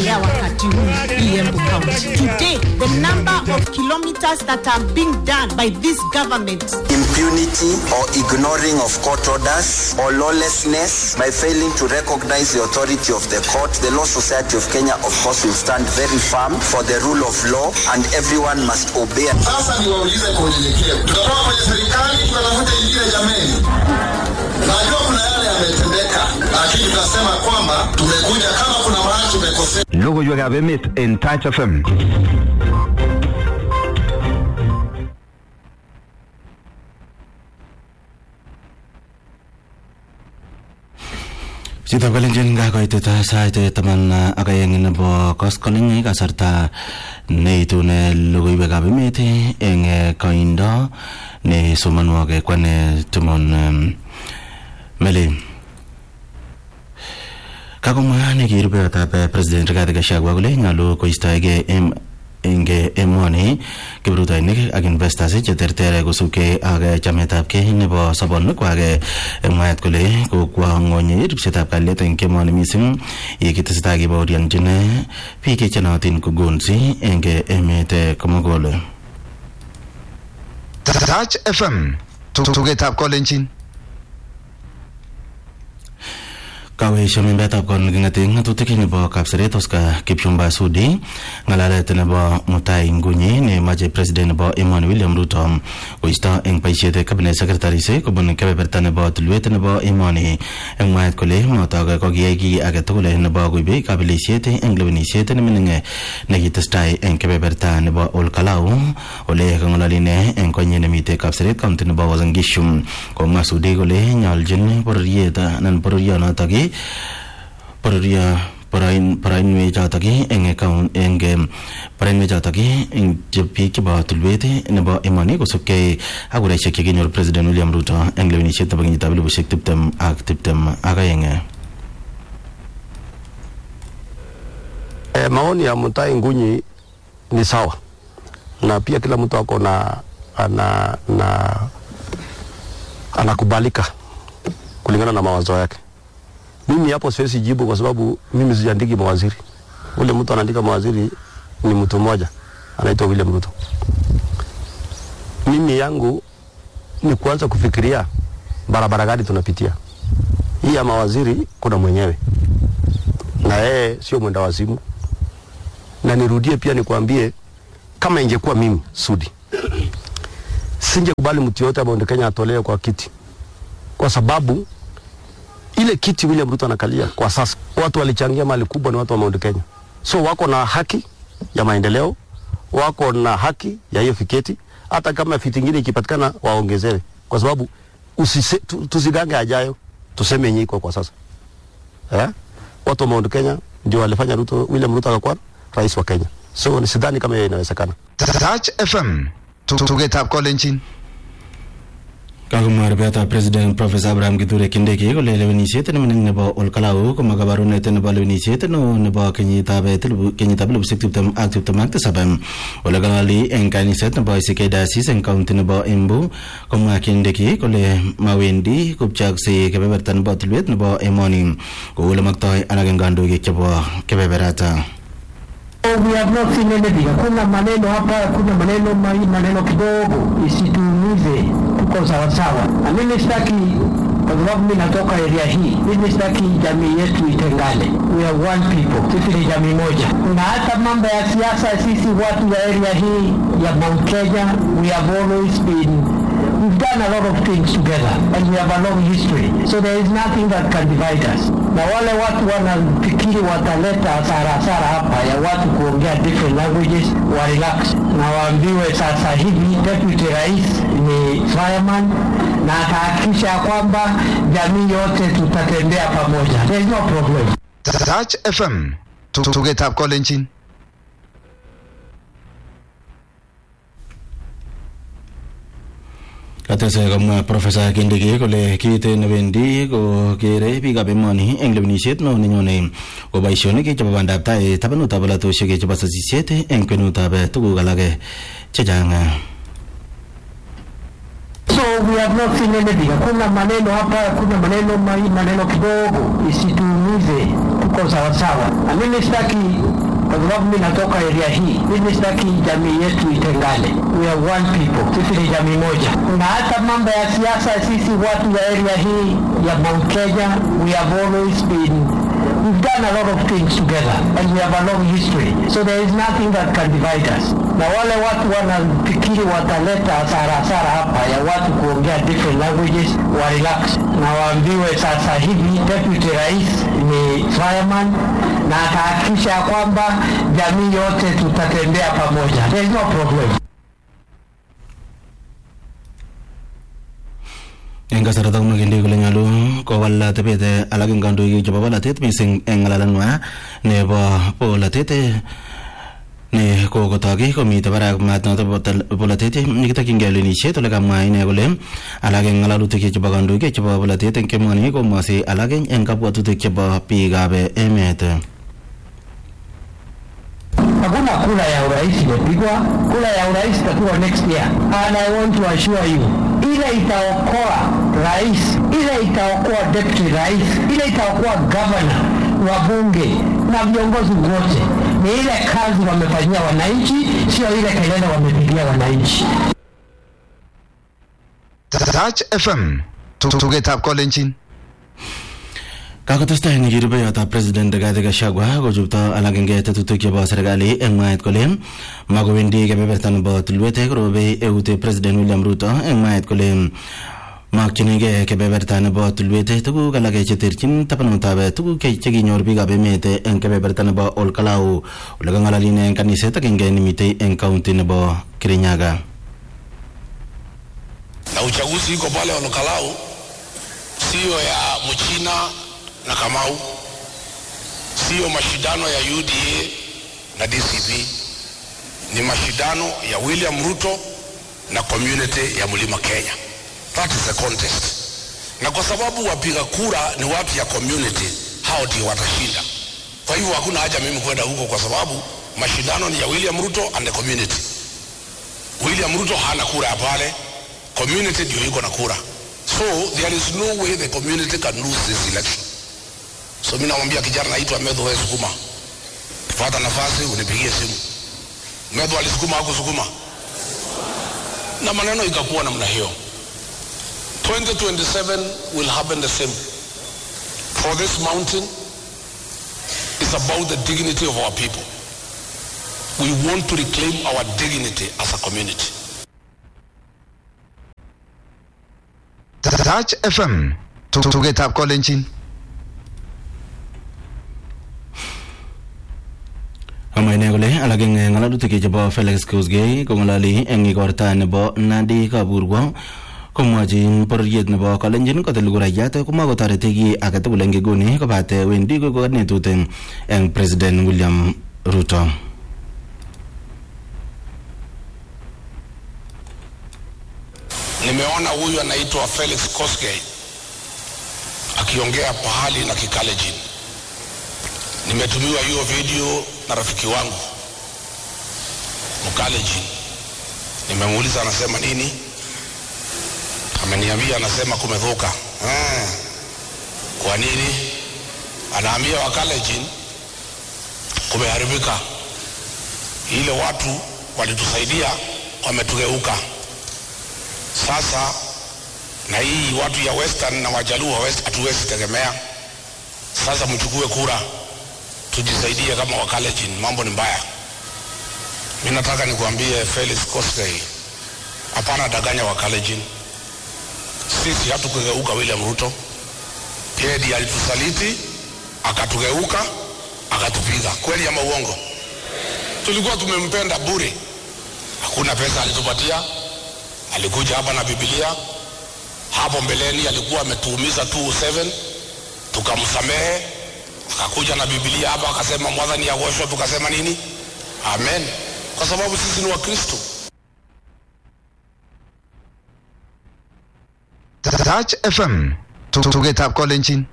inaendelea wakati huu hii Embu County. Today, the number of kilometers that are being done by this government impunity or ignoring of court orders or lawlessness by failing to recognize the authority of the court. The Law Society of Kenya, of course, will stand very firm for the rule of law and everyone must obey. Sasa niwaulize kwa unyenyekevu, tutatoka kwenye serikali tunatafuta nyingine jameni. Najua kuna yale yametendeka, lakini tunasema kwamba tumekuja kama kuna mahali tumekosea. Logoiwekab emet en Touch FM. Chitab kalenjin kakoitet sait taman ak aeng nebo koskoleny kasarta neitune logoiwekab emet eng koindo ne somonwok kwane Timon Meli. Kakomwa nekirupeyotab president Rigathi Gachagua kole nyolu koistoegei eng emoni kiprutoinik ak investors cheterter kosubkei ak chametabgei nebo sobonwekwak mwaet kole kokwa ng'ony ripsetab kalyet eng emoni mising yekitesetai kebaorionjin biik chenootin ko gonsi eng emet komugul Touch FM. Tugetab kolenjin. kaweesyo membetab kot neking'ate ng'atutik nebo kapseret Oscar Kipchumba Sudi ng'alalet nebo Mutai Ngunyi nemache president nebo emoni William Ruto koisto eng boisiet cabinet secretaries kobun kebeberta nebo tulwet nebo emoni eng mwaet kole motok kokiyai kiy age tugul nebo koibe kabelisiet eng lewenisiet nemining nekitestai eng kebeberta nebo Olkalau ole kang'ololi ine eng konyi nemite kapseret county nebo Uasin Gishu komwa Sudi kole nyoljin bororiet anan bororionotok pororio poroinwek chotok eng eng poroinwek chotok eng biik chebo tulwet nebo emoni kosubkei ak kuraisiek chekinyor president William Ruto eng lewenisiet nebo kenyitab elibushek tiptem ak tiptem ak aeng E, maoni ya Mutai Ngunyi ni sawa na pia kila mtu ako na ana, na anakubalika kulingana na mawazo yake. Mimi hapo siwezi jibu kwa sababu mimi sijaandiki mawaziri. Ule mtu anaandika mawaziri ni mtu mmoja anaitwa William Ruto. Mimi yangu ni kuanza kufikiria barabara gani tunapitia. Hii ya mawaziri kuna mwenyewe na yeye sio mwenda wazimu, na nirudie pia nikwambie, kama ingekuwa mimi Sudi, singekubali mtu yote Mount Kenya atolewe kwa kiti, kwa sababu ile kiti William Ruto anakalia kwa sasa, watu walichangia mali kubwa, ni watu wa Mount Kenya, so wako na haki ya maendeleo, wako na haki ya hiyo fiketi. Hata kama fiti ingine ikipatikana waongezewe, kwa sababu usise, tu, tusigange ajayo, tuseme yenye iko kwa sasa eh? Watu wa Mount Kenya ndio walifanya Ruto, William Ruto akakuwa rais wa Kenya, so ni sidhani kama hiyo inawezekana. Touch FM. Tugetab kolenjin. kakomwa rubetab president professor abraham kithure kindiki kole lewenisiet nemining nebo olkalau koma kabarunet nebo lewenisiet neo nebo kenyitab kenyitab elibushek tiptem ak tiptem ak tisab ole kalali eng kaniset nebo ICK diocese eng county nebo Embu komwa kindiki kole mawendi kopchoksei kebeberta nebo tulwet nebo emoni kou ole maktoi alak eng kandoik chebo kebeberata We have not seen anything. Hakuna maneno hapa, hakuna maneno mai, maneno kidogo, isituumize, tuko sawasawa. Na mimi sitaki, kwa sababu mimi natoka area hii, mimi sitaki jamii yetu itengane. We are one people, sisi ni jamii moja. Na hata mambo ya siasa, sisi watu wa area hii ya Mount Kenya, we have always been We've done a lot of things together and we have a long history. So there is nothing that can divide us. Na wale watu wanafikiri wataleta hasara hasara hapa ya watu kuongea different languages wa relax na waambiwe sasa hivi deputy rais ni fireman na atahakikisha ya kwamba jamii yote tutatembea pamoja. There is no problem. Touch FM. Tugetab kolenjin. katese komwa profesa kindiki kole kit newendi kokere biikab emoni eng lewenisiet neo nenyone ko boisionik chebo bandab tai tabanutab polatosiek chebo sasisiet eng kwenutab tuguk alak chechang So we have not seen anything. Hakuna maneno hapa, hakuna maneno mai, maneno kidogo, isituumize. tuko sawasawa, na mimi sitaki kwa sababu mimi natoka area hii, mimi sitaki jamii yetu itengane. We are one people, sisi ni jamii moja. Na hata mambo ya siasa, sisi watu ya area hii ya Mount Kenya, we have always been We've done a lot of things together and we have a long history. So there is nothing that can divide us. Na wale watu wanafikiri wataleta hasara hasara hapa ya watu kuongea different languages wa relax na waambiwe sasa hivi deputy rais ni fireman na atahakikisha ya kwamba jamii yote tutatembea pamoja. There is no problem. eng kasarta komakendi kole nyolu kowal atebet alak eng kandoik chebo bolatet mising eng ngalalenwa nebo bolatet ne kokotoki komite barak maat noto bolatet nekitokyingei lewenisiet ole kamwa ine kole alak eng ngalalutik chebo kandoik chebo bolatet eng kemoni komwasi alak eng kabwatutik chebo biikab emet Hakuna kura ya urais imepigwa, kura ya urais itakuwa next year. And I want to assure you, ile itaokoa rais, ile itaokoa deputy rais, ile itaokoa governor, wabunge na viongozi wote ni ile kazi wamefanyia wananchi, sio ile kelele wamepigia wananchi. Touch FM tugetab kolenjin kakotestai eng kirubeyotab president Rigathi Gachagua kochupto alak eng tetutik chebo serikali eng mwaet kole makowendi kebeberta nebo tulwet korobei eut president William Ruto eng mwaet kole makchinigei kebeberta nebo tulwet tuguk alak cheterchin tabanutab tuguk chekinyor biikab emet eng kebeberta nebo Olkalau ole kang'alali eng kaniset agenge nemitei eng kaunti nebo Kirinyaga na uchaguzi iko pale Olkalau, siyo ya Mchina na Kamau, siyo mashindano ya UDA na DCP, ni mashindano ya William Ruto na community ya Mlima Kenya. That is the contest, na kwa sababu wapiga kura ni watu ya community, hao ndio watashinda. Kwa hivyo hakuna haja mimi kwenda huko, kwa sababu mashindano ni ya William Ruto and the community. William Ruto hana kura ya pale, community ndio iko na kura, so there is no way the community can lose this election. So mimi namwambia kijana naitwa Medho, wewe sukuma, pata nafasi unipigie simu. Medho alisukuma hakusukuma, na maneno ikakuwa namna hiyo. 2027 will happen the same. For this mountain is about the dignity of our people. We want to reclaim our dignity as a community. Touch FM tugetab kolenjin kamwa ine kole alak eng ngalalutik chebo Felix Koskei kong'alali eng igorta nebo Nandi Kaburwa komwachin bororiet nebo kalenjin kotil kurayat komakotoreti ki age tugul eng nguni kobate wendi koiku kanetut eng president William Ruto Nimeona huyu anaitwa Felix Koskei akiongea pahali na Kikalejin. Nimetumiwa hiyo video na rafiki wangu Mkalejin. Nimemuuliza anasema nini, ameniambia anasema kumedhuka. Ah, kwa nini? Anaambia Wakalejin kumeharibika, ile watu walitusaidia wametugeuka sasa na hii watu ya western na wajaluo west hatuwezi tegemea. Sasa mchukue kura, tujisaidie kama Wakalenjin, mambo ni mbaya. Mi nataka nikuambie Felix Koskei, hapana danganya Wakalenjin. Sisi hatukugeuka William Ruto, yeye ndiye alitusaliti akatugeuka akatupiga. Kweli ama uongo? Tulikuwa tumempenda bure, hakuna pesa alitupatia alikuja hapa na Biblia. Hapo mbeleni alikuwa ametuumiza 207 tukamsamehe, akakuja na Biblia hapa akasema mwadhani yagoshwa, tukasema nini? Amen, kwa sababu sisi ni Wakristo. Touch FM tugetab kolenjin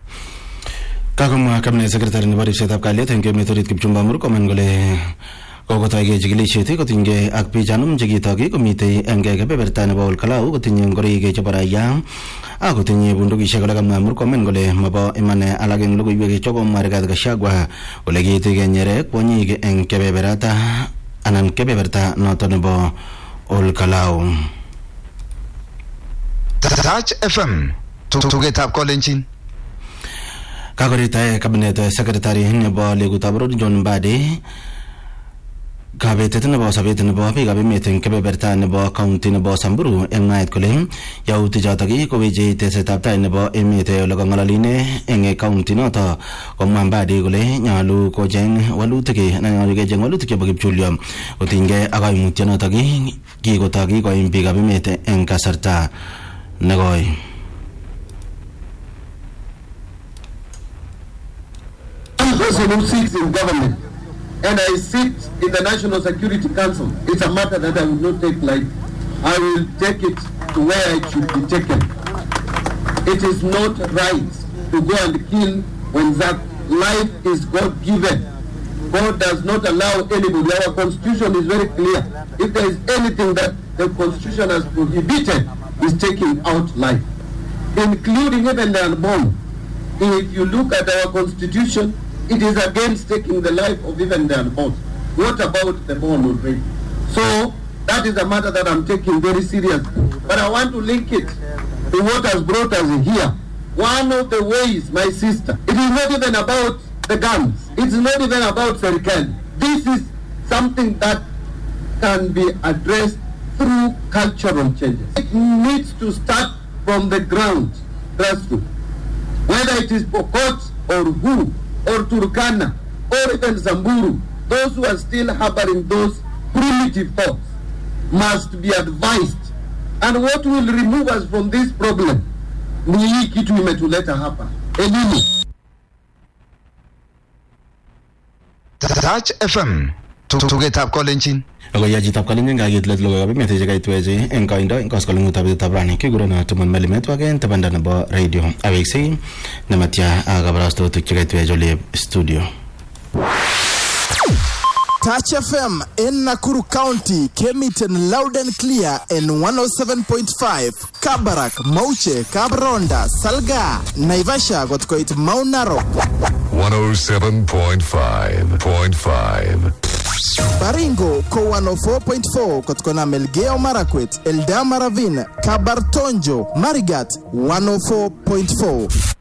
kakomwa kabinet sekretari nebo ripsetab kalyet eng emet orit Kipchumba Murkomen kole kokotoige chikilishet kotinygei ak pichanum chekitok komitei eng kebeberta nebo olkalau kotinye ngoroik chebo raia ak kotinye bundukishek ole kamwa murkomen kole mabo iman alak eng logoiwek chokomwa Rigathi Gachagua kole kiiti kenyere kwonyik eng kebeberata anan kebeberta noto nebo olkalau Touch FM tugetab kolenjin kakoritae kabinet secretary nebo legutab road John Mbadi kabetet nebo sobet nebo biikab emet eng kebeberta nebo county nebo Samburu eng mwaet kole yautik chotok koweche tesetab tai nebo emet ole kong'ololine eng county noto komwa Mbadi kole nyolu kocheng walutik anan nyolu kecheng walutik chebo kipchulyo kotinygei ak kaimutyonotok kikotok kikoim biikab emet eng kasarta nekoi I'm a person who sits in government and I sit in the National Security Council. It's a matter that I will not take lightly. I will take it to where it should be taken. It is not right to go and kill when that life is God given. God does not allow anybody. Our constitution is very clear. If there is anything that the constitution has prohibited, is taking out life, including even the unborn. If you look at our constitution, it is against taking the life of even the unborn. What about the born already? So that is a matter that I'm taking very seriously. But I want to link it to what has brought us here. One of the ways, my sister, it is not even about the guns. It's not even about Serikali. This is something that can be addressed through cultural changes. It needs to start from the ground, grassroots. Whether it is Pokot or Hu or Turkana or even Zamburu, those who are still harboring those primitive thoughts must be advised. And what will remove us from this problem ni hii kitu imetuleta hapa, elimu. Touch FM tugetab kolenjin logoiya chitab kalenjin kakit let logoiwek ab emet chekaitwechi eng koindo eng koskoleng'utab betutab rani kikurono Timon Melimetwak eng tabanda nebo radio aweksei nematya ak kabarastotik chekaitwech olep studio Touch FM in Nakuru County came it in loud and clear in 107.5 Kabarak, Mauche, Kabronda, Salga, Naivasha got koit Mount Narok, 107.5.5. Baringo ko 104.4 kutokana Melgeo Marakwet, Eldama Ravine, Kabartonjo, Marigat 104.4.